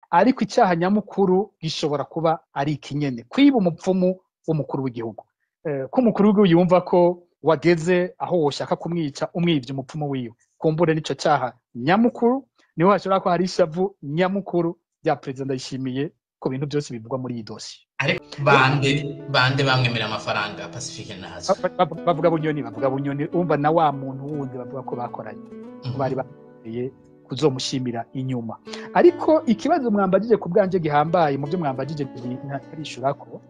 ariko icyaha nyamukuru gishobora kuba ari ikinyene kwiba umupfumu w'umukuru w'igihugu ko umukuru w'igihugu yumva ko wageze aho woshaka kumwica umwivye umupfumu wiwe kumbure n'ico cyaha nyamukuru niho hashobora ko hari ishavu nyamukuru rya perezida ndayishimiye ku bintu byose bivugwa muri iyi dosiye ariko bande bande bamwemera amafaranga pacifique nazo bavuga bunyoni bavuga bunyoni umva na wa muntu wundi bavuga ko bakoranye bari bakoreye kuzomushimira inyuma ariko ikibazo mwambagije ku bwanje gihambaye mu byo mwambagije ntarishura ko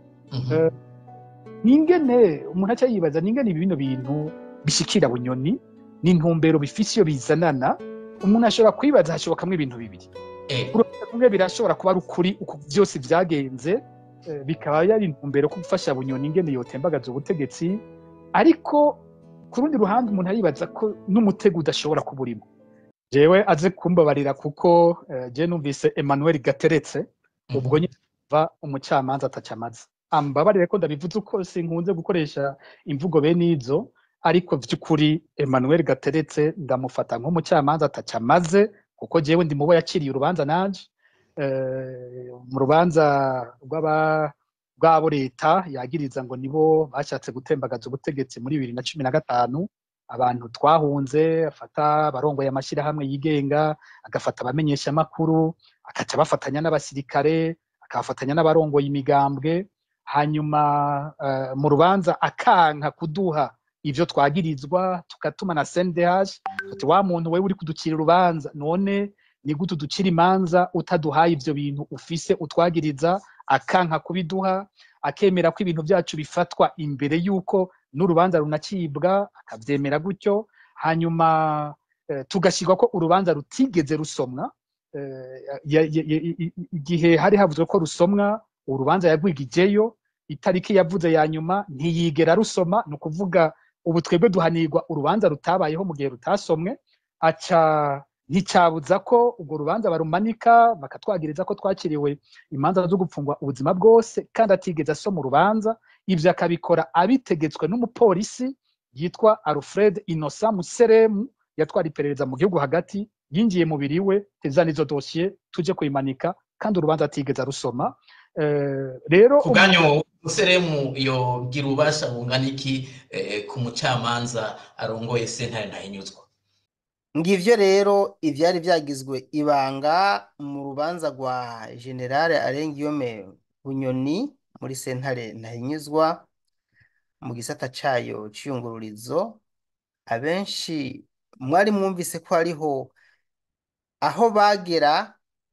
ningene umuntu aca yibaza ningene bino bintu bishikira bunyoni n'intumbero bifise iyo bizanana umuntu ashobora kwibaza hashobokamwo ibintu bibiri rumwe birashobora kuba ari ukuri uko byose byagenze bikaba yari intumbero ko gufasha bunyoni ingene yotembagaza ubutegetsi ariko ku rundi ruhande umuntu aribaza ko n'umutego udashobora kuba urimo jewe aze kumbabarira kuko je numvise Emmanuel Gateretse ubwo nyumva umucamanza atacamaze ambabarire ko ndabivuze uko sinkunze gukoresha imvugo bene izo ariko vy'ukuri Emmanuel Gateretse ndamufata nk'umucamanza atacamaze kuko jewe ndi mubo yaciriye urubanza nanje mu rubanza rw'abo leta yagiriza ngo nibo bashatse gutembagaza ubutegetsi muri bibiri na cumi na gatanu abantu twahunze afata abarongoye amashyirahamwe yigenga agafata abamenyesha amakuru akaca bafatanya n'abasirikare akabafatanya n'abarongoye imigambwe hanyuma mu rubanza akanka kuduha ivyo twagirizwa tukatuma na CNDH tuti wa muntu wewe uri kuducira urubanza none ni gute uducira imanza utaduhaye ivyo bintu ufise utwagiriza akanka kubiduha akemera ko ibintu byacu bifatwa imbere y'uko n'urubanza runacibwa akavyemera gutyo hanyuma tugashyirwa ko urubanza rutigeze rusomwa igihe hari havuzwe ko rusomwa urubanza yagwigijeyo itariki yavuze ya nyuma ntiyigera rusoma ni ukuvuga ubu twebwe duhanirwa urubanza rutabayeho mu gihe rutasomwe aca nticabuza ko urwo rubanza barumanika bakatwagiriza ko twakiriwe imanza zo gupfungwa ubuzima bwose kandi atigeze asoma urubanza ivyo akabikora abitegetswe n'umupolisi yitwa alfred innocent museremu yatwara iperereza mu gihugu hagati yinjiye mubiri we tezana izo dosiye tuje kuyimanika kandi urubanza atigeze arusoma rero ubwanyu museremu yogira ububasha bungana iki ku mucamanza arongoye sentare ntahinyuzwa ngivyo rero ivyari vyagizwe ibanga mu rubanza rwa generale arengiyome bunyoni muri sentare ntahinyuzwa mu gisata cayo c'iyungururizo abenshi mwari mwumvise ko hariho aho bagera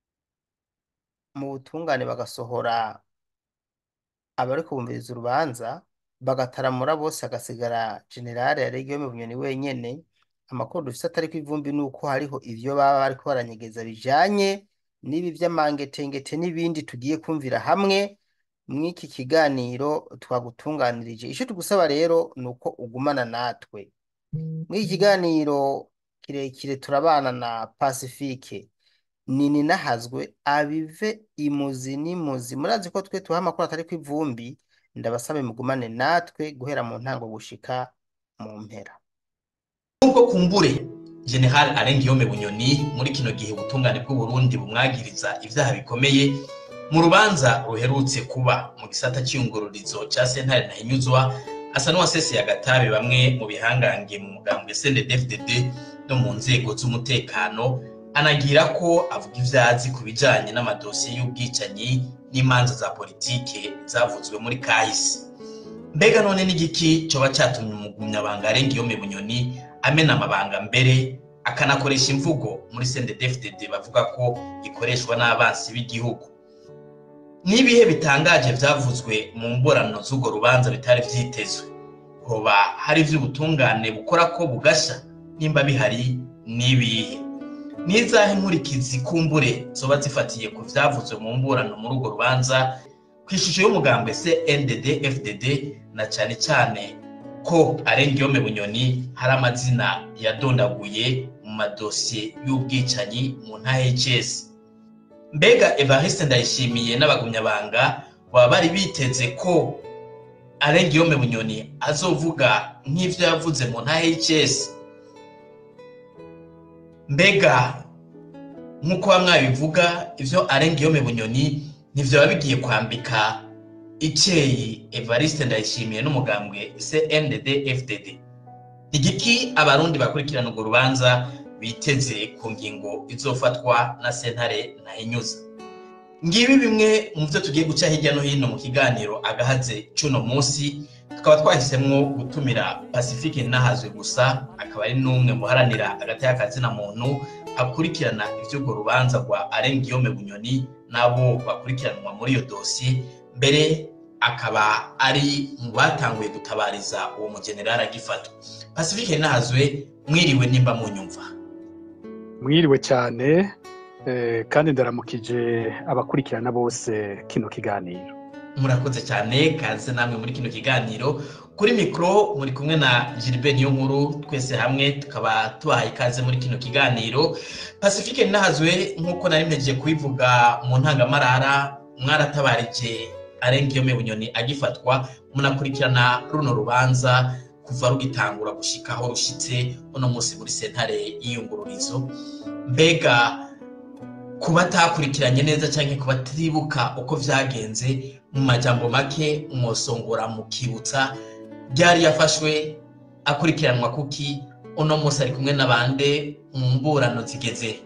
mu butungane bagasohora abari kubumviriza urubanza bagataramura bose hagasigara generale yaregiyome bunyoni wenyene amakuru dufise atari ko ivumbi ni uko hariho ivyo baba bariko baranyegeza bijanye n'ibi vy'amangetengete n'ibindi tugiye kumvira hamwe mw'iki kiganiro twagutunganirije ico tugusaba rero ni uko ugumana natwe mw'iki kiganiro kirekire turabana na pacifique nini nahazwe abive imuzi n'imuzi murazi ko twe tuha amakuru atari ko ivumbi ndabasabe mugumane natwe guhera mu ntango gushika mu mpera nubwo kumbure general arengiyome bunyoni muri kino gihe ubutungane bw'uburundi bumwagiriza ivyaha bikomeye mu rubanza ruherutse kuba mu gisata cy'iyungururizo ca sentare ntahinyuzwa asa n'uwaseseye agatabi bamwe mu bihangange mu mugambwe cndfdd no mu nzego z'umutekano anagira ko avuga ivyazi ku bijanye n'amadosiye y'ubwicanyi n'imanza za politike zavuzwe muri kahise mbega none n'igiki coba catumye umugumyabanga arengiyome bunyoni amena amabanga mbere akanakoresha imvugo muri CNDD-FDD bavuga ko ikoreshwa n'abansi b'igihugu n'ibihe bitangaje vyavuzwe mu mborano z'urwo rubanza bitari vyitezwe hoba hari ivy'ubutungane bukora ko bugasha nimba bihari n'ibihe nizahe nkurikizi kumbure zoba zifatiye ku vyavuzwe mu mburano muri urwo rubanza kw'ishusho y'umugambwe CNDD FDD na cane cane ko arengiyome bunyoni hari amazina yadondaguye mu madosiye y'ubwicanyi mu ntahs mbega evariste ndayishimiye n'abagumyabanga baba bari biteze ko arengiyome bunyoni azovuga nk'ivyo yavuze mu ntahs mbega nk'uko bamwe babivuga ivyo arengiyome bunyoni ntivyoba bigiye kwambika icyeyi evariste ndayishimiye n'umugambwe cndd fdd igiki abarundi bakurikirana urwo rubanza biteze ku ngingo izofatwa na sentare ntahinyuza ngibi bimwe mu byo tugiye guca hirya no hino mu kiganiro agahaze cy'uno munsi tukaba twahisemo gutumira pacifique nahazwe gusa akaba ari n'umwe muharanira agateka kazina muntu akurikirana iby'urwo rubanza rwa arengiyome bunyoni n'abo bakurikiranwa muri iyo dosiye mbere akaba ari mu batanguye gutabariza uwo mugenerali agifatwa pacifique nahazwe mwiriwe nimba munyumva mwiriwe cyane kandi ndaramukije abakurikirana bose kino kiganiro murakoze cyane kaze namwe muri kino kiganiro kuri mikoro muri kumwe na gilbert niyo nkuru twese hamwe tukaba tubahaye ikaze muri kino kiganiro pacifique nahazwe nk'uko nari mpejeje kubivuga mu ntangamarara mwaratabarije arengiyome bunyoni agifatwa munakurikirana runo rubanza kuva rugitangura gushika aho rushitse uno munsi muri sentare y'iyungururizo mbega ku batakurikiranye neza cyangwa ku batibuka uko byagenze mu majambo make mwosongora mukibutsa byari yafashwe akurikiranwa kuki uno munsi ari kumwe n'abande mu mburano zigeze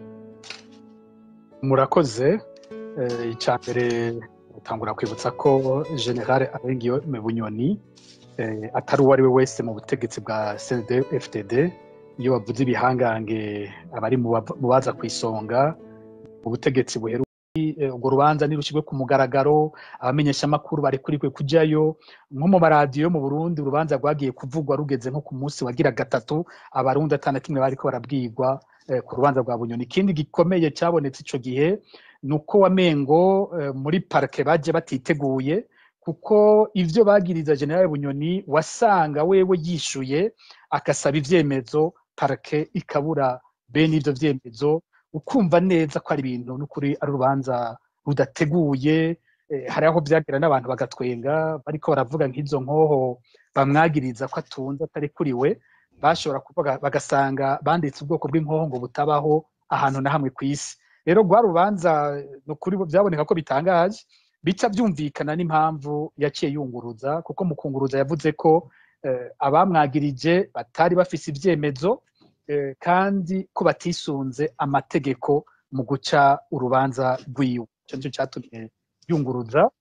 murakoze icya mbere utangura kwibutsa ko generale arengiyo bunyoni atari uwo ari we wese mu butegetsi bwa cnd fdd iyo bavuze ibihangange abari mu baza ku isonga ubutegetsi buheruka urwo rubanza ntirushyirwe ku mugaragaro abamenyeshamakuru barekuriwe kujyayo nko mu maradiyo mu burundi urubanza rwagiye kuvugwa rugeze nko ku munsi wagira gatatu abarundi atana kimwe bariko barabwirwa ku rubanza rwa bunyoni ikindi gikomeye cyabonetse icyo gihe ni uko wamengo muri parike baje batiteguye kuko ibyo bagiriza generale bunyoni wasanga wewe yishuye agasaba ibyemezo parike ikabura bene ibyo byemezo ukumva neza ko ari ibintu n'ukuri ari urubanza rudateguye hari aho byagera n'abantu bagatwenga bariko baravuga nk'izo nkoho bamwagiriza ko atunze atari kuri we bashobora kuvuga bagasanga banditse ubwoko bw'inkoho ngo butabaho ahantu na hamwe ku isi rero rwa rubanza ni ukuri byaboneka ko bitangaje bica byumvikana n'impamvu yaciye yunguruza kuko mu kunguruza yavuze ko abamwagirije batari bafise ibyemezo kandi ko batisunze amategeko mu guca urubanza rw'iwe icyo nicyo cyatumye yunguruza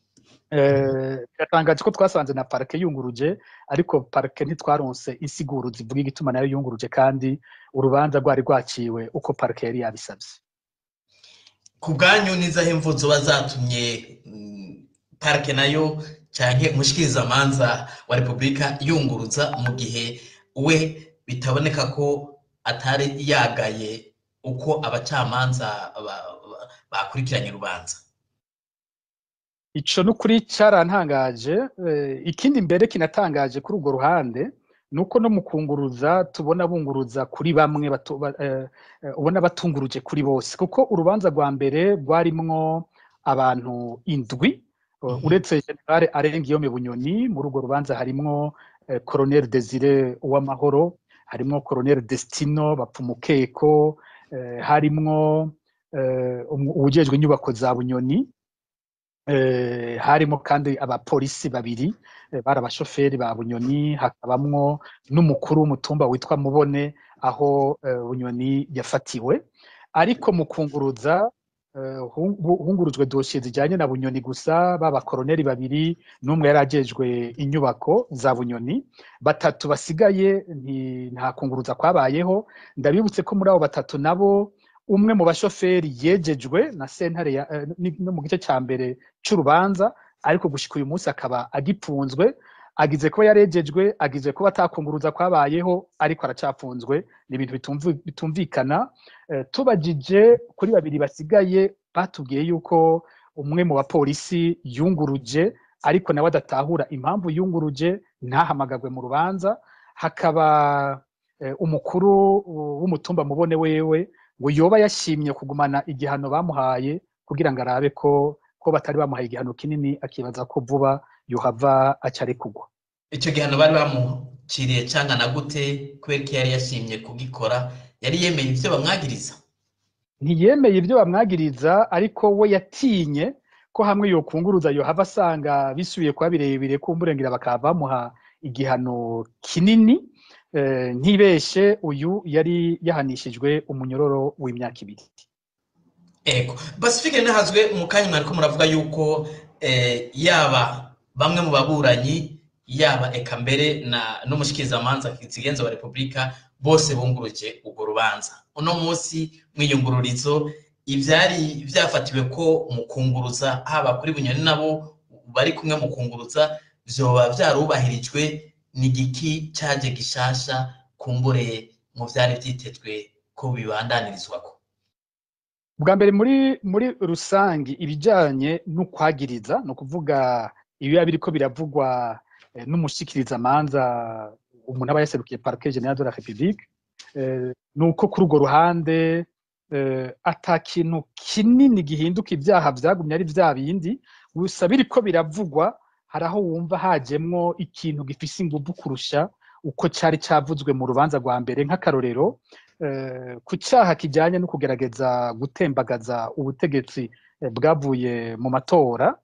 biratangaje ko twasanze na parike yunguruje ariko parike ntitwaronse insiguro zivuga igituma nayo yunguruje kandi urubanza rwari rwaciwe uko parike yari yabisabye ku bwanyu n'izaho imvu zoba zatumye parike nayo cyangwa umushikirizamanza wa repubulika yunguruza mu gihe we bitaboneka ko atari yagaye uko abacamanza bakurikiranye urubanza icyo ni ukuri cyarantangaje ikindi mbere kinatangaje kuri urwo ruhande ni uko no mu kunguruza tubona bunguruza kuri bamwe ubona batunguruje kuri bose kuko urubanza rwa mbere rwarimwo abantu indwi uretse generale arengiyome bunyoni muri urwo rubanza harimwo koroneri desire uwamahoro harimwo koroneri desitino bapfumukeko harimwo uwujejwe inyubako za bunyoni harimo kandi abapolisi babiri bari abashoferi ba bunyoni hakabamwo n'umukuru w'umutumba witwa mubone aho bunyoni yafatiwe ariko mu kunguruza hungurujwe dosiye zijyanye na bunyoni gusa b'abakoroneri babiri n'umwe yari agejwe inyubako za bunyoni batatu basigaye nta kunguruza kwabayeho ndabibutse ko muri abo batatu nabo umwe mu bashoferi yejejwe na sentare no mu gice cya mbere cy'urubanza ariko gushyika uyu munsi akaba agipfunzwe agize kuba yarejejwe agize kuba atakunguruza kwabayeho ariko aracapfunzwe ni ibintu bitumvikana tubagije kuri babiri basigaye batubwiye yuko umwe mu bapolisi yunguruje ariko nawe adatahura impamvu yunguruje ntahamagagwe mu rubanza hakaba umukuru w'umutumba mubone wewe ngo yoba yashimye kugumana igihano bamuhaye kugira ngo arabe ko ko batari bamuhaye igihano kinini akibaza ko vuba yohava acari kugwa icyo gihano bari bamuciriye cyangwa na gute kubera ko yari yashimye kugikora yari yemeye ibyo bamwagiriza ntiyemeye ibyo bamwagiriza ariko we yatinye ko hamwe yokunguruza yohava asanga bisubiye kuba birebire kumburengera bakaba bamuha igihano kinini ntibeshe uyu yari yahanishijwe umunyororo w'imyaka ibiri ego pacifique ntahazwe mu kanya mwari ko muravuga yuko yaba bamwe mu baburanyi yaba eka mbere n'umushikirizamanza kizigenza wa repubulika bose bunguruje urwo rubanza uno munsi mwiyungururizo ibyari byafatiwe ko mu kunguruza haba kuri bunyoni nabo bari kumwe mu kunguruza byoba byarubahirijwe n'igiki cyaje gishasha kumbure mu byari byitezwe ko bibandanirizwa ko bwa mbere muri muri rusange ibijyanye n'ukwagiriza ni ukuvuga ibiba biriko biravugwa n'umushikirizamanza umuntu aba yaserukiye parike generale de la republique ni uko kuri urwo ruhande ata kintu kinini gihinduka ibyaha byagumye ari bya bindi gusa biriko biravugwa hari aho wumva hajemwo ikintu gifise ingufu kurusha uko cyari cyavuzwe mu rubanza rwa mbere nk'akarorero ku cyaha kijyanye no kugerageza gutembagaza ubutegetsi bwavuye mu matora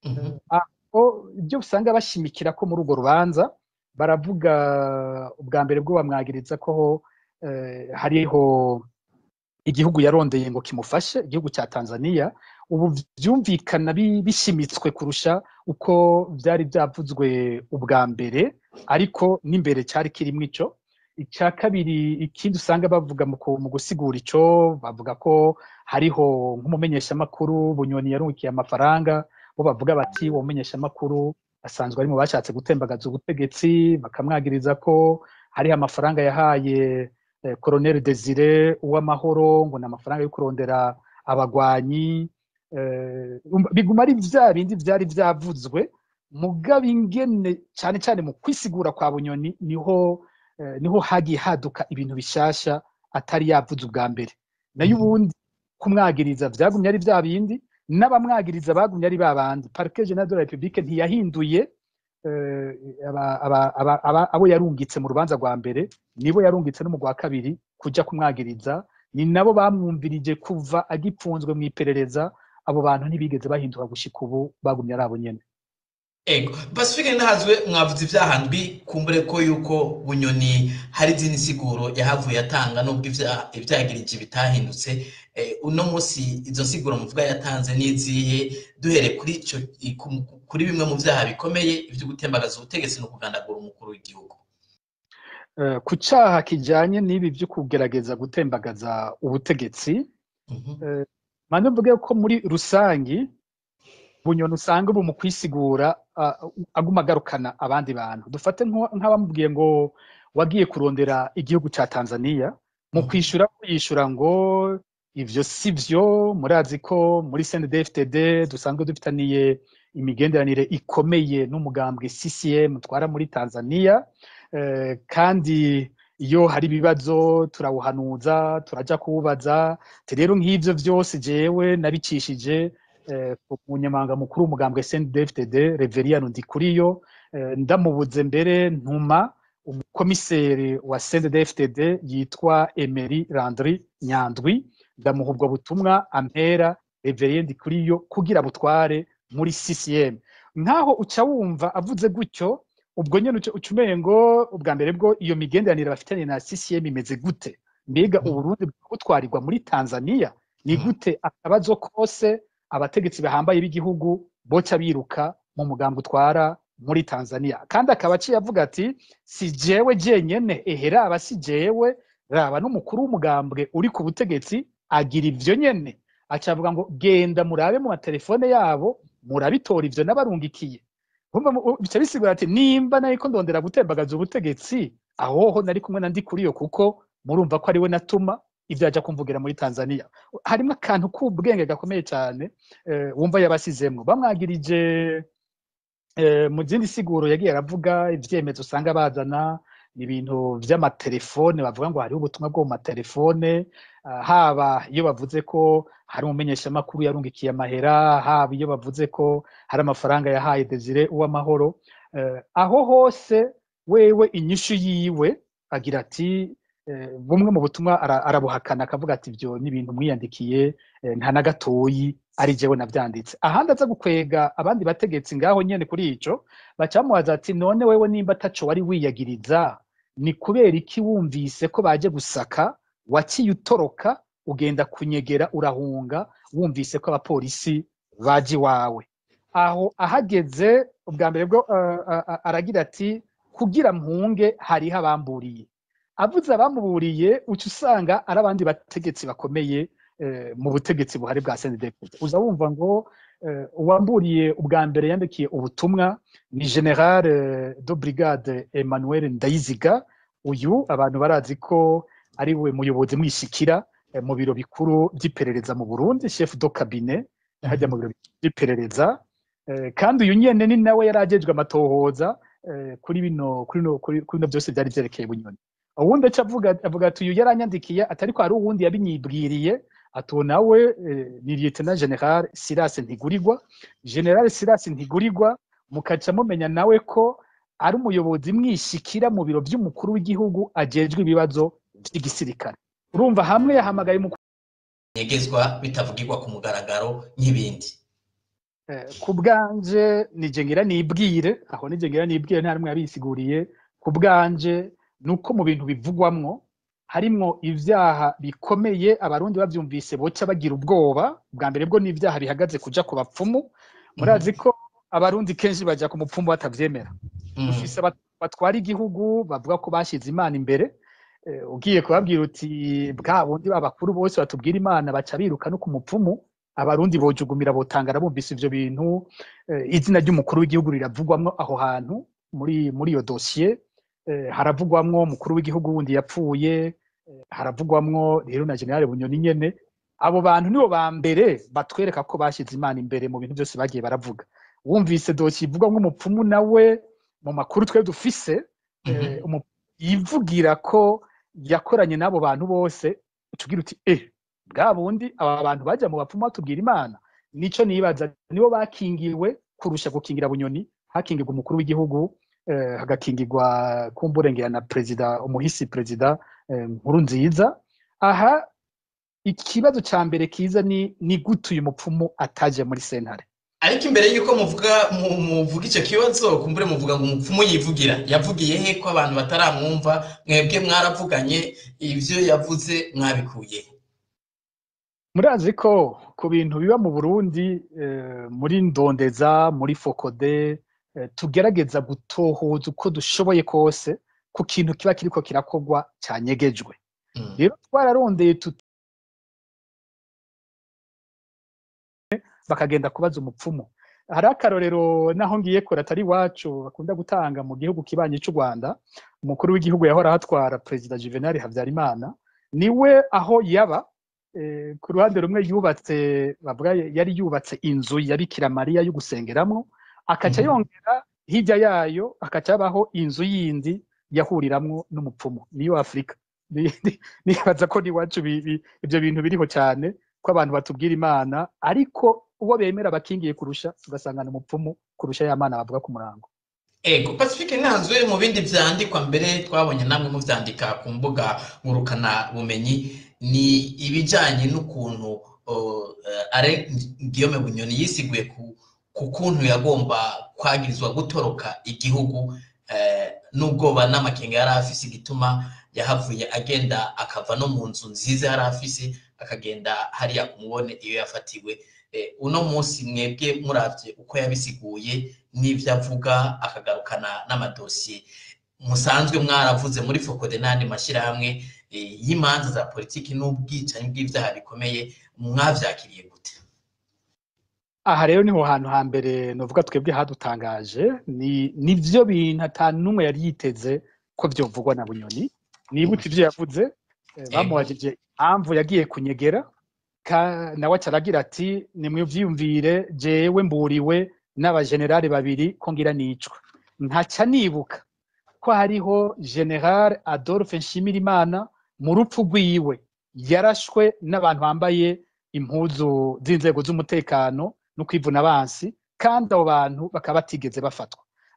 ibyo usanga bashimikira ko muri urwo rubanza baravuga ubwa mbere bwo bamwagiriza ko hariho igihugu yarondeye ngo kimufashe igihugu cya tanzania ubu byumvikana bishimitswe kurusha uko byari byavuzwe ubwa mbere ariko n'imbere cyari kirimo icyo icya kabiri ikindi usanga bavuga mu gusigura icyo bavuga ko hariho nk'umumenyeshamakuru bunyoni yarungikiye amafaranga bo bavuga bati uwo mumenyeshamakuru asanzwe ari mu bashatse gutembagaza ubutegetsi bakamwagiriza ko hariho amafaranga yahaye koroneri desire uw'amahoro ngo ni amafaranga yo kurondera abagwanyi biguma ari bya bindi byari byavuzwe mugabo ingene cyane cyane mu kwisigura kwa bunyoni niho niho hagiye haduka ibintu bishyashya atari yavuze ubwa mbere nayo ubundi kumwagiriza byagumye ari bya bindi n'abamwagiriza bagumye ari ba bandi parike generale de la republique ntiyahinduye abo yarungitse mu rubanza rwa mbere nibo yarungitse no mu rwa kabiri kujya kumwagiriza ni nabo bamwumvirije kuva agipfunzwe mu iperereza abo bantu ntibigeze bahinduka gushika ubu bagumye ari abo nyene ego pacifique ntahazwe mwavuze ibyahandwi kumbure ko yuko bunyoni hari izindi siguro yahavuye atanga nubwo ibyagirije bitahindutse uno munsi izo siguro muvuga yatanze n'izihe duhere kuri icyo kuri bimwe mu byaha bikomeye ibyo gutembagaza ubutegetsi no kugandagura umukuru w'igihugu ku cyaha kijyanye n'ibi byo kugerageza gutembagaza ubutegetsi mpande mvuge ko muri rusange bunyoni usanga ubu mu kwisigura aguma agarukana abandi bantu dufate nk'abamubwiye ngo wagiye kurondera igihugu cya tanzania mu kwishyura yishyura ngo ibyo si byo murazi ko muri cndfdd dusanzwe dufitaniye imigenderanire ikomeye n'umugambwe ccm twara muri tanzania kandi iyo hari ibibazo turawuhanuza turajya kuwubaza rero nk'ibyo byose jewe nabicishije umunyamabanga mukuru w'umugambwe cndfdd reveriyano ndikuriyo ndamubuze mbere ntuma umukomiseri wa cndfdd yitwa emery landry nyandwi ndamuha ubwo butumwa ampera reveriye ndikuriyo kugira butware muri ccm nk'aho uca wumva avuze gutyo ubwo nyine uca umenya ngo ubwa mbere bwo iyo migenderanire bafitanye na ccm imeze gute mbega uburundi butwarirwa muri tanzania ni gute akabazo kose abategetsi bahambaye b'igihugu boca biruka mu mugambi utwara muri tanzania kandi akaba aciye avuga ati si jewe jenyene ehe raba si jewe raba n'umukuru w'umugambwe uri ku butegetsi agira ivyo nyene aca avuga ngo genda murabe mu matelefone yabo murabitora ivyo n'abarungikiye bica bisigura ati nimba nariko ndondera gutembagaza ubutegetsi ahoho nari kumwe na ndikuriyo kuko murumva ko ariwe natuma ibyo ajya kumvugira muri tanzania harimo akantu k'ubwenge gakomeye cyane wumva yabasizemwo bamwagirije mu zindi siguro yagiye aravuga ibyemezo usanga bazana ibintu by'amatelefone bavuga ngo hariho ubutumwa bwo mu matelefone haba iyo bavuze ko hari umumenyeshamakuru yarungikiye amahera haba iyo bavuze ko hari amafaranga yahaye desire uw'amahoro aho hose wewe inyishu yiwe agira ati bumwe mu butumwa arabuhakana akavuga ati ibyo ni ibintu mwiyandikiye nta na gatoyi ari jewe nabyanditse ahandi aza gukwega abandi bategetsi ngaho nyene kuri ico bacamubaza ati none wewe nimba ataco wari wiyagiriza ni kubera iki wumvise ko baje gusaka waciye utoroka ugenda kunyegera urahunga wumvise ko abapolisi baje iwawe aho ahageze ubwa mbere bwo aragira ati kugira mpunge hariho abamburiye avuze abamuburiye uca usanga ari abandi bategetsi bakomeye mu butegetsi buhari bwa senedepute uza wumva ngo uwamburiye ubwa mbere yandikiye ubutumwa ni general de brigade emmanuel ndayiziga uyu abantu barazi ko ari we muyobozi mwishikira mu biro bikuru by'iperereza mu burundi chef do cabinet hajya mu biro by'iperereza kandi uyu nyene ni nawe yari ajejwe amatohoza kuri bino kuri bino byose byari byerekeye bunyoni uwundi aca avuga ati uyu yaranyandikiye atari ko hari uwundi yabinyibwiriye atu nawe ni lieutenant general Silas Ntigurirwa general Silas Ntigurirwa mukaca mumenya nawe ko ari umuyobozi mwishikira mu biro by'umukuru w'igihugu ajejwe ibibazo by'igisirikare urumva hamwe yahamagaye nyegezwa bitavugirwa ku mugaragaro nk'ibindi ku bwanje nije ngira nibwire aho nije ngira nibwire nta rumwe yabisiguriye ku bwanje nuko mu bintu bivugwamwo harimwo ivyaha bikomeye abarundi bavyumvise boca bagira ubwoba bwa mbere bwo n'ivyaha bihagaze kuja ku bapfumu murazi ko abarundi kenshi baja ku mupfumu batavyemera dufise batwara igihugu bavuga ko bashize imana imbere ugiye kubabwira uti bwa bundi babakuru bose batubwira imana baca biruka no ku mupfumu abarundi bojugumira botangara bumvise ivyo bintu izina ry'umukuru w'igihugu riravugwamwo aho hantu muri muri iyo dosiye haravugwamwo umukuru w'igihugu wundi yapfuye haravugwamwo rero na generale bunyoni nyene abo bantu nibo ba mbere batwereka ko bashize imana imbere mu bintu byose bagiye baravuga wumvise dosiye ivugwamwo umupfumu nawe mu makuru twe dufise yivugira ko yakoranye n'abo bantu bose utubwira uti eh bwa bundi aba bantu bajya mu bapfumu batubwira imana nico nibaza nibo bakingiwe kurusha gukingira bunyoni hakingirwa umukuru w'igihugu hagakingirwa kumburengera na perezida umuhisi perezida nkuru nziza aha ikibazo cya mbere kiza ni ni gute uyu mupfumu ataje muri sentare ariko imbere y'uko muvuga muvuga icyo kibazo kumbure muvuga ngo umupfumu yivugira yavugiye he ko abantu bataramwumva mwebwe mwaravuganye ibyo yavuze mwabikuye murazi ko ku bintu biba mu burundi muri ndondeza muri fokode tugerageza gutohoza uko dushoboye kose ku kintu kiba kiriko kirakorwa cyanyegejwe rero twararondeye bakagenda kubaza umupfumu hari akarorero naho ngiye kure atari iwacu bakunda gutanga mu gihugu kibanyi cy'u rwanda umukuru w'igihugu yahora ahatwara perezida juvenal habyarimana niwe aho yaba ku ruhande rumwe yubatse bavuga yari yubatse inzu ya bikira mariya yo gusengeramo akaca yongera hirya yayo akaca habaho inzu yindi yahuriramwo n'umupfumu niyo afurika nibaza ko n'iwacu ibyo bintu biriho cyane ko abantu batubwira imana ariko uwo bemera bakingiye kurusha ugasanga ni umupfumu kurusha ya mana bavuga ku murango ego pacifique ntanzwe mu bindi vyandikwa mbere twabonye namwe muvyandika ku mbuga ngurukana bumenyi ni ibijanye n'ukuntu are Guillaume Bunyoni yisiguye ku ku kuntu yagomba kwagirizwa gutoroka igihugu n'ubwoba n'amakenga yari afise igituma yahavuye agenda akava no mu nzu nziza yari afise akagenda hariya kumubone iyo yafatiwe uno munsi mwebwe muravye uko yabisiguye n'ivyo avuga akagarukana n'amadosiye musanzwe mwaravuze muri fokode n'andi mashyirahamwe y'imanza za politiki n'ubwicanyi bw'ivyaha bikomeye mwavyakiriye gute aha rero niho hantu hambere novuga twebwe hadutangaje ni nivyo bintu ata n'umwe yari yiteze ko vyovugwa na bunyoni nibutse ivyo yavuze bamuwajije impamvu yagiye kunyegera nawe acaragira ati nimwivyiyumvire jewe mburiwe n'abajenerali babiri ko ngira nicwa nkaca nibuka ko hariho general adolphe nshimirimana mu rupfu rwiwe yarashwe n'abantu bambaye impuzu z'inzego z'umutekano no kwivuna abansi kandi abo bantu bakaba batigeze bafatwa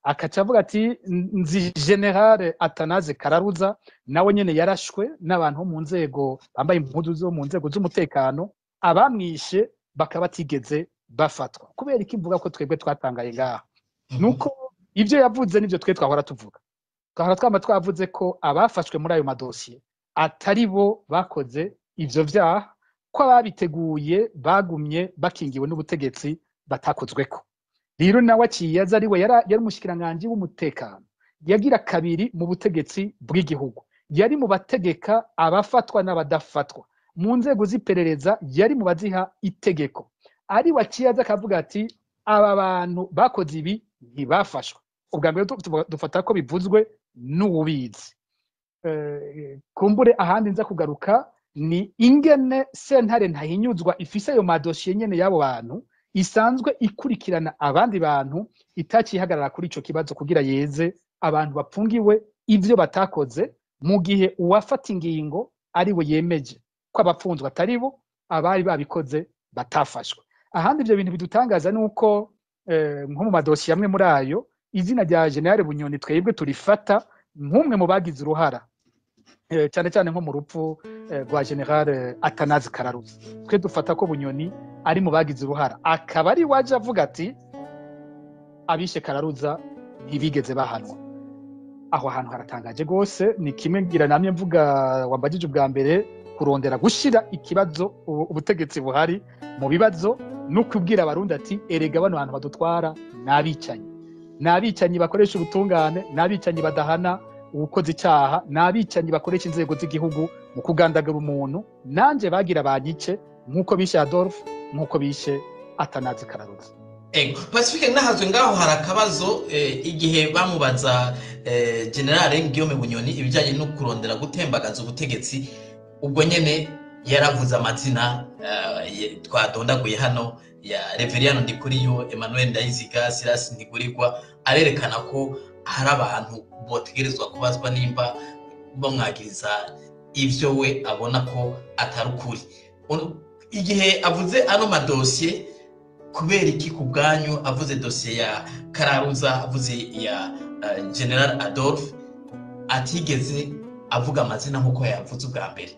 akaca avuga ati nzi generale atanaze kararuza nawe nyene yarashwe n'abantu bo mu nzego bambaye impuzu zo mu nzego z'umutekano abamwishe bakaba batigeze bafatwa kubera iki mvuga ko twebwe twatangaye ngaha nuko ivyo yavuze nivyo twe twahora tuvuga twahora twama twavuze ko abafashwe muri ayo madosiye atari bo bakoze ivyo vyaha ko ababiteguye bagumye bakingiwe n'ubutegetsi batakozweko rero nawe aciye aza ari we yari umushikiranganji w'umutekano yagira kabiri mu butegetsi bw'igihugu yari mu bategeka abafatwa n'abadafatwa mu nzego z'iperereza yari mu baziha itegeko ari we aciye aza akavuga ati aba bantu bakoze ibi ntibafashwe ubwa mbere dufata ko bivuzwe n'uwubizi kumbure ahandi nza kugaruka ni ingene sentare ntahinyuzwa ifise ayo madosiye nyene y'abo bantu isanzwe ikurikirana abandi bantu itacihagarara kuri ico kibazo kugira yeze abantu bapfungiwe ivyo batakoze mu gihe uwafata ingingo ari we yemeje ko abapfunzwe atari bo abari babikoze batafashwe ahandi ivyo bintu bidutangaza ni uko nko mu madosiye amwe muri ayo izina rya generale bunyoni twebwe turifata nk'umwe mu bagize uruhara cyane cyane nko mu rupfu rwa generale atanazi kararuzi twe dufata ko bunyoni ari mu bagize uruhara akaba ari waje avuga ati abishe kararuza ntibigeze bahanwa aho hantu haratangaje rwose ni kimwe ngira namye mvuga wambagije ubwa mbere kurondera gushyira ikibazo ubutegetsi buhari mu bibazo no kubwira abarundi ati erega bano bantu badutwara ni abicanyi ni abicanyi bakoresha ubutungane ni abicanyi badahana uwukoze icyaha ni abicanyi bakoresha inzego z'igihugu mu kugandagura umuntu nanjye bagira banyice nk'uko bishe adolphe nk'uko bishe atanazi kararuzi ego pacifique nahazwe ngaho hari akabazo igihe bamubaza generale ngiyome bunyoni ibijyanye no kurondera gutembagaza ubutegetsi ubwo nyine yaravuze amazina twadondaguye hano ya reveriyano ndikuriyo emmanuel ndayiziga sirasi ntigurirwa arerekana ko hari abantu botegerezwa kubazwa nimba bamwagiriza ibyo we abona ko atari ukuri igihe avuze ano madosiye kubera iki ku bwanyu avuze dosiye ya kararuza avuze iya general adolphe atigeze avuga amazina nk'uko yavuze ubwa mbere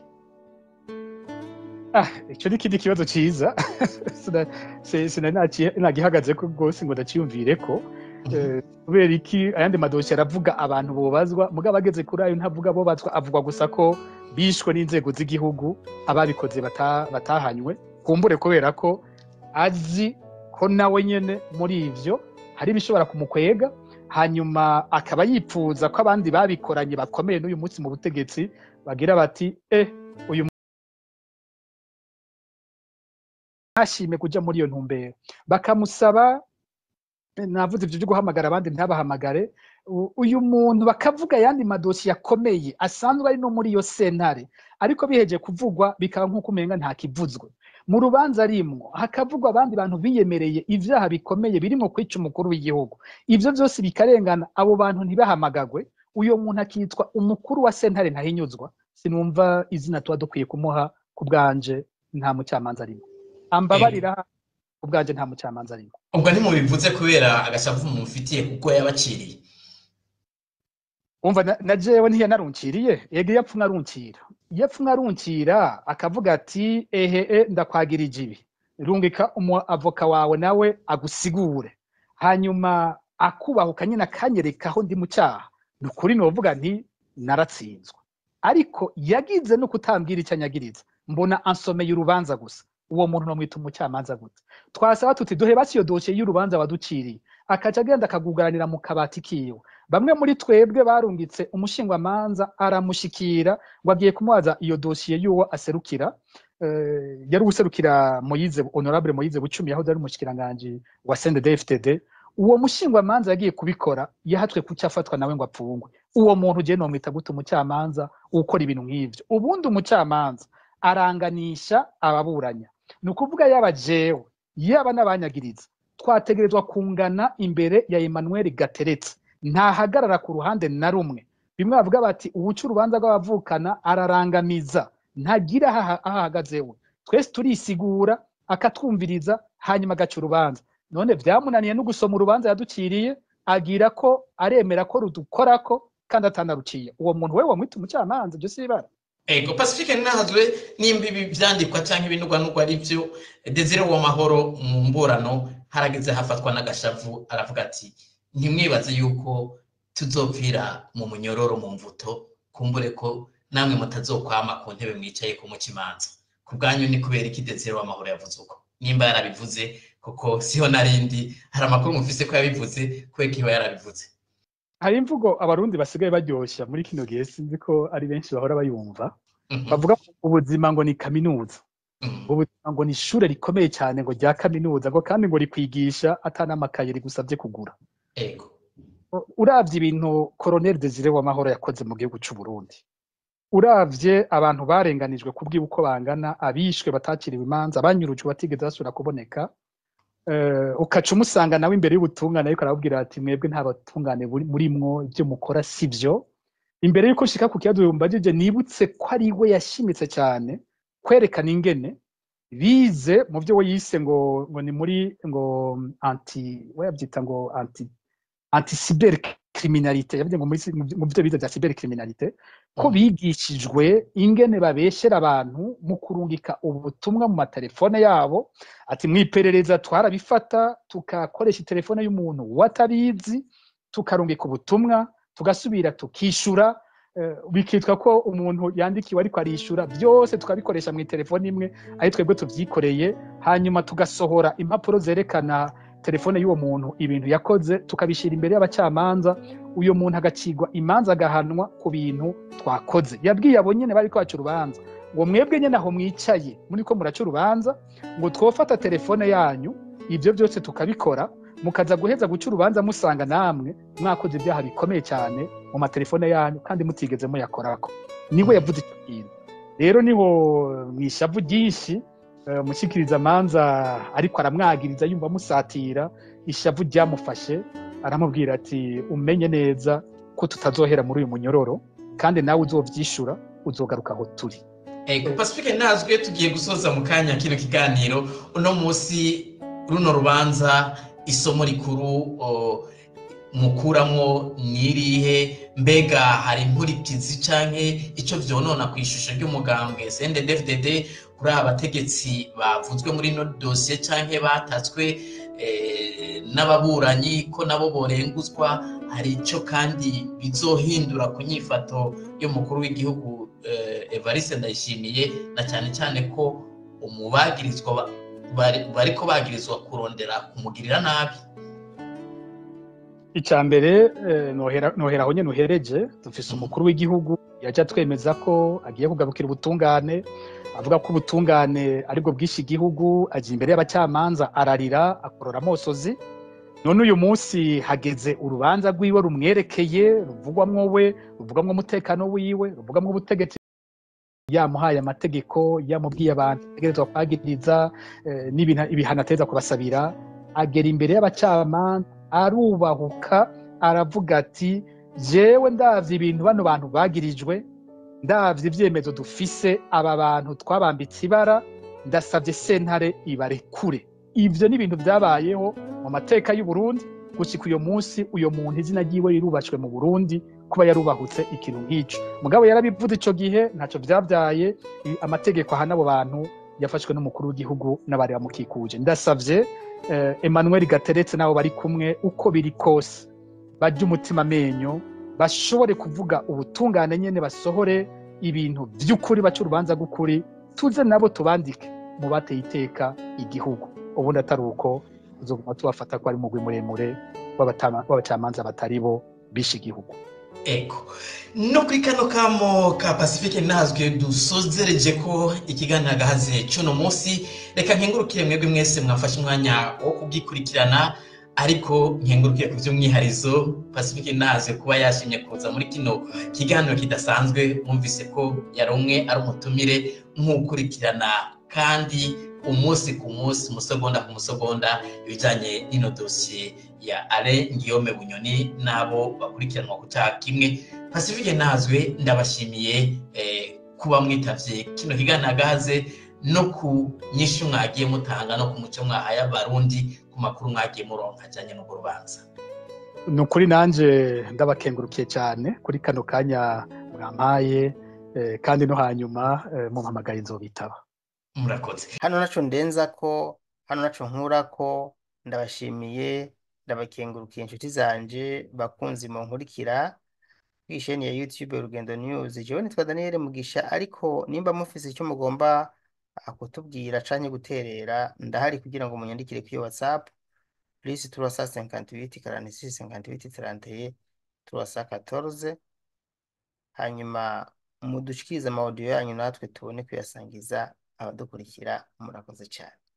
icyo ni ikindi kibazo cyiza sinagihagaze ko rwose ngo ndaciyumvire ko kubera iki ayandi madosiye aravuga abantu bubazwa mugabo ageze kuri ayo ntavuga bubazwa avuga gusa ko bishwe n'inzego z'igihugu ababikoze batahanywe kumbure kubera ko azi ko nawe nyine muri ibyo hari ibishobora kumukwega hanyuma akaba yipfuza ko abandi babikoranye bakomeye n'uyu munsi mu butegetsi bagira bati eh uyu ntashime kujya muri iyo ntumbero bakamusaba navuze ibyo byo guhamagara abandi ntabahamagare uyu muntu bakavuga ayandi madosiye akomeye asanzwe ari no muri iyo sentare ariko biheje kuvugwa bikaba nk'uko umenga ntakivuzwe mu rubanza rimwo hakavugwa abandi bantu biyemereye ibyaha bikomeye birimo kwica umukuru w'igihugu ibyo byose bikarengana abo bantu ntibahamagagwe uyo muntu akitwa umukuru wa sentare ntahinyuzwa sinumva izina tuba dukwiye kumuha ku bwanje nta mucamanza arimo ambabarira ku bwanje nta mucamanza arimo ubwo ntimubivuze kubera agashavu mumufitiye kuko yabaciriye umva na jewe ntiyanarunciriye yego iyo apfa aruncira iyo apfa aruncira akavuga ati ehe ndakwagirije ibi rungika umuavoka wawe nawe agusigure hanyuma akubahuka nyine akanyereka aho ndi mu cyaha ni ukuri nuvuga nti naratsinzwe ariko yagize no kutambwira icyo anyagiriza mbona ansomeye urubanza gusa uwo muntu namwita umucamanza gute twasaba tuti duhe basi iyo dosiye y'urubanza waduciriye akaca agenda akagugaranira mu kabati kiwe bamwe muri twebwe barungitse umushingwamanza aramushikira ngo agiye kumubaza iyo dosiye y'uwo aserukira yari userukira moyize honorable moyize bucumi yahoze ari umushikiranganji wa CNDD-FDD uwo mushingwamanza yagiye kubikora yahatwe kucyo afatwa nawe ngo apfungwe uwo muntu ugiye nomwita gute umucamanza ukora ibintu nk'ivyo ubundi umucamanza aranganisha ababuranya ni ukuvuga yaba jewe yaba n'abanyagiriza twategerezwa kungana imbere ya Emmanuel Gateretse ntahagarara ku ruhande na rumwe bimwe bavuga bati ubuca urubanza rw'abavukana ararangamiza ntagira aho ahagaze we twese turisigura akatwumviriza hanyuma agaca urubanza none byamunaniye no gusoma urubanza yaduciriye agira ko aremera ko rudukorako kandi atanaruciye uwo muntu we wamwita umucamanza ibyo si ibara ego pacifique ntazwe nimba ibi byandikwa cyangwa ibinugwanugwa ari byo desire w'amahoro mu mburano harageze hafatwa n'agashavu aravuga ati ntimwibaze yuko tuzopfira mu munyororo mu mvuto kumbure ko namwe mutazokwama ku ntebe mwicaye ku mukimanza ku bwanyu ni kubera iki desire w'amahoro yavuze uko nimba yarabivuze kuko siho narindi hari amakuru mufise ko yabivuze kubera ko iba yarabivuze hari imvugo abarundi basigaye baryoshya muri kino gihe sinzi ko ari benshi bahora bayumva bavuga ubuzima ngo ni kaminuza ubuzima ngo ni ishure rikomeye cyane ngo rya kaminuza ngo kandi ngo rikwigisha atanamakaye rigusabye kugura ego uravye ibintu koroneli desire w'amahoro yakoze mu gihugu c'u Burundi uravye abantu barenganijwe kubwiba uko bangana abishwe batakiriwe imanza banyurujwe batigeze basubira kuboneka ukaca umusanga nawe imbere y'ubutungane ariko arababwira ati mwebwe nta batungane murimwo ibyo mukora si byo imbere y'uko ushika ku kibazo mbajije nibutse ko ari we yashimitse cyane kwerekana ingene bize mu byo we yise ngo ngo ni muri ngo anti we yabyita ngo anti anti cyber criminalité yavuze ngo mu byo bize bya cyber criminalité ko bigishijwe ingene babeshera abantu mu kurungika ubutumwa mu matelefone yabo ati mwiperereza twarabifata tukakoresha telefone y'umuntu watabizi tukarungika ubutumwa tugasubira tukishura bikitwa ko umuntu yandikiwe ariko arishura byose tukabikoresha mu telefone imwe ari twebwe tubyikoreye hanyuma tugasohora impapuro zerekana telefone y'uwo muntu ibintu yakoze tukabishyira imbere y'abacamanza uyu muntu agacigwa imanza agahanwa ku bintu twakoze yabwiye abo nyine bari kwaca urubanza ngo mwebwe nyine aho mwicaye muri ko muraca urubanza ngo twofata telefone yanyu ibyo byose tukabikora mukaza guheza guca urubanza musanga namwe mwakoze ibyaha bikomeye cyane mu matelefone yanyu kandi mutigeze muyakorako niwe yavuze icyo kintu rero niho mu ishavu ryinshi umushyikiriza amanza ariko aramwagiriza yumva amusatira ishavu ryamufashe aramubwira ati umenye neza ko tutazohera muri uyu munyororo kandi nawe uzobyishura uzogaruka aho turi pacifique ntazwe tugiye gusoza mu kanya kino kiganiro uno munsi runo rubanza isomo rikuru mukuramo n'irihe mbega hari inkurikizi cyangwa icyo byonona ku ishusho ry'umugambwe cndfdd kuri aba bategetsi bavuzwe muri ino dosiye cyangwa batatswe n'ababuranyi ko nabo borenguzwa hari icyo kandi bizohindura ku nyifato y'umukuru w'igihugu evariste ndayishimiye na cyane cyane ko umubagirizwa bari ko bagirizwa kurondera kumugirira nabi icya mbere nohera aho nyine uhereje dufise umukuru w'igihugu yajya twemeza ko agiye kugarukira ubutungane avuga ko ubutungane aribwo bwinshi igihugu ajya imbere y'abacamanza ararira akorora amosozi none uyu munsi hageze urubanza rw'iwe rumwerekeye ruvugwamwo we ruvugwamwo umutekano wiwe ruvugwamwo ubutegetsi yamuhaye amategeko yamubwiye abantu ategerezwa kwagiriza ibihano ateza kubasabira agera imbere y'abacamanza arubahuka aravuga ati jewe ndavye ibintu bano bantu bagirijwe ndavye ibyemezo dufise aba bantu twabambitse ibara ndasabye sentare ibarekure ivyo ni ibintu byabayeho mu mateka y'u Burundi gushika uyo munsi uyo muntu izina ryiwe rirubashwe mu Burundi kuba yarubahutse ikintu nk'ico mugabo yarabivuze ico gihe ntaco vyabyaye amategeko ahana abo bantu yafashwe n'umukuru w'igihugu n'abari bamukikuje ndasavye Emmanuel Gateretse nabo bari kumwe uko biri kose bajya umutima amenyo bashobore kuvuga ubutungane nyene basohore ibintu by'ukuri baca urubanza rw'ukuri tuze nabo tubandike mu bateye iteka igihugu ubundi atari uko tuzoguma tubafata ko ari umugwi muremure w'abacamanza batari bo bishe igihugu ego no kuri kano kamo ka pacifique nazwe dusozereje ko ikiganiro agahaze cy'uno munsi reka nkengurukire mwebwe mwese mwafashe umwanya wo kubwikurikirana ariko nkengurukire ku by'umwiharizo pacifique nazwe kuba yashimye kuza muri kino kiganiro kidasanzwe mwumvise ko yari umwe ari umutumire nk'ukurikirana kandi umunsi ku munsi umusegonda ku musegonda ibijyanye n'ino dosiye ya ale ngiyome bunyoni n'abo bakurikiranwa ku cyaha kimwe pacifique nazwe ndabashimiye kuba mwitavye kino kiganiro agahaze no ku nyinshi mwagiye mutanga no ku muco mwahaye abarundi ku makuru mwagiye muronka ajyanye n'urwo rubanza ni ukuri nanjye ndabakengurukiye cyane kuri kano kanya mwampaye kandi no hanyuma mumpamagaye nzobitaba murakoze hano naco ndenza ko hano naco nkura ko ndabashimiye ndabakengurukiye inshuti zanje bakunzi mu nkurikira kw'isheni ya YouTube Urugendo News jewe nitwa Daniel Mugisha ariko nimba mufise icyo mugomba kutubwira canke guterera ndahari kugira ngo munyandikire kuri WhatsApp plus turasa 58 46 58 31 turasa 14 hanyuma mudushikirize ama audio yanyu natwe tubone kuyasangiza abadukurikira murakoze cyane